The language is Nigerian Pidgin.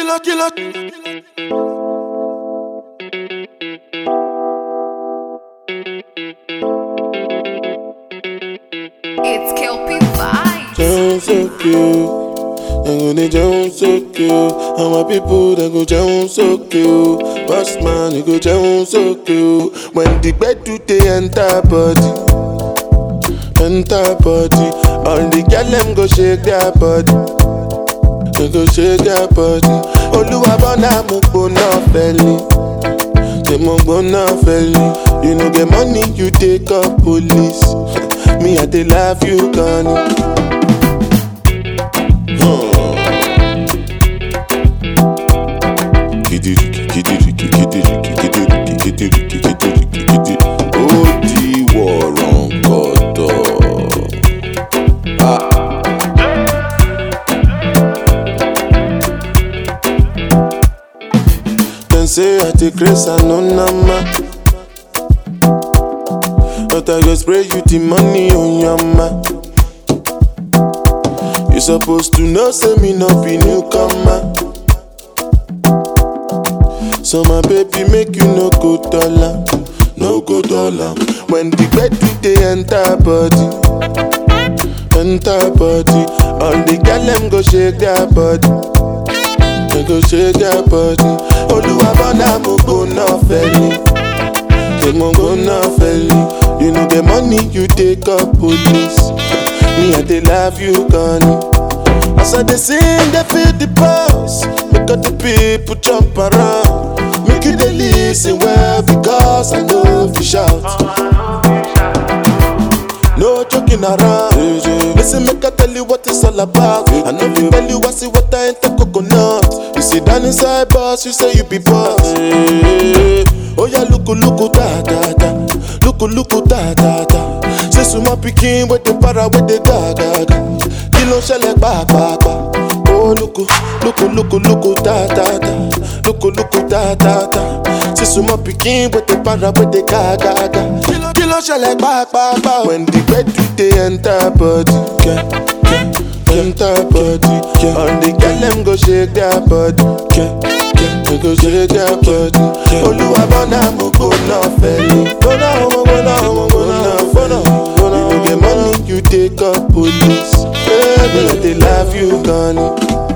killer, killer. It's Kelpie Vibes. Jones so cute. They go they Jones so cute. And my people they go Jones so cute. Boss man, you go Jones so cute. When the bed do they enter body, enter body. All the girl them go shake their body. They go shake their body. Oluwa bona mo gbona feli. Say mo gbona feli. You know the money you take up police. Me I dey love you, Connie. Kidiriki, kidiriki, kidiriki, kidiriki, kidiriki, kidiriki, kidi. Ó di wọ̀rọ̀ǹkọ̀tọ̀. Dem say I take grace and no nama. But I go spray you the money on your ma. You supposed to know, say me no be newcomer. So my baby make you no go dollar, no go dollar. When the bed do they enter body, enter body. All the girl them go shake their body, they go shake their body. Oluwa bona mo go no felly, they mo go no felly. You know the money you take up police. Me I dey love you, Connie. As I dey sing, they feel the pulse. Make all the people jump around. Make you dey listen well because I know if you shout. No joking around. Listen, make I tell you what it's all about. I know if tell you I see what I ain't the coconut. You sit down inside boss, you say you be boss. Oh yeah, look, look, da da da. Look, look, da da da. Say suma pikin with the para with the ga ga ga. Kí ló ń ṣẹlẹ̀ pàápàá? Oh lóko lóko lóko lóko dáadáa lóko lóko dáadáa. Say suma pikin with the para with the ga ga ga. Kí ló ń ṣẹlẹ̀ pàápàá? When the bed do dey enter body. Yeah, yeah, enter body. Yeah. All the girl dem go shake their body. Yeah, yeah, they go shake their body. Olúwa bọ́nà mo gbóná fẹ́lẹ́. Gbóná mo gbóná mo gbóná gbóná. You know the money you take up police. Baby, I dey love you, Connie.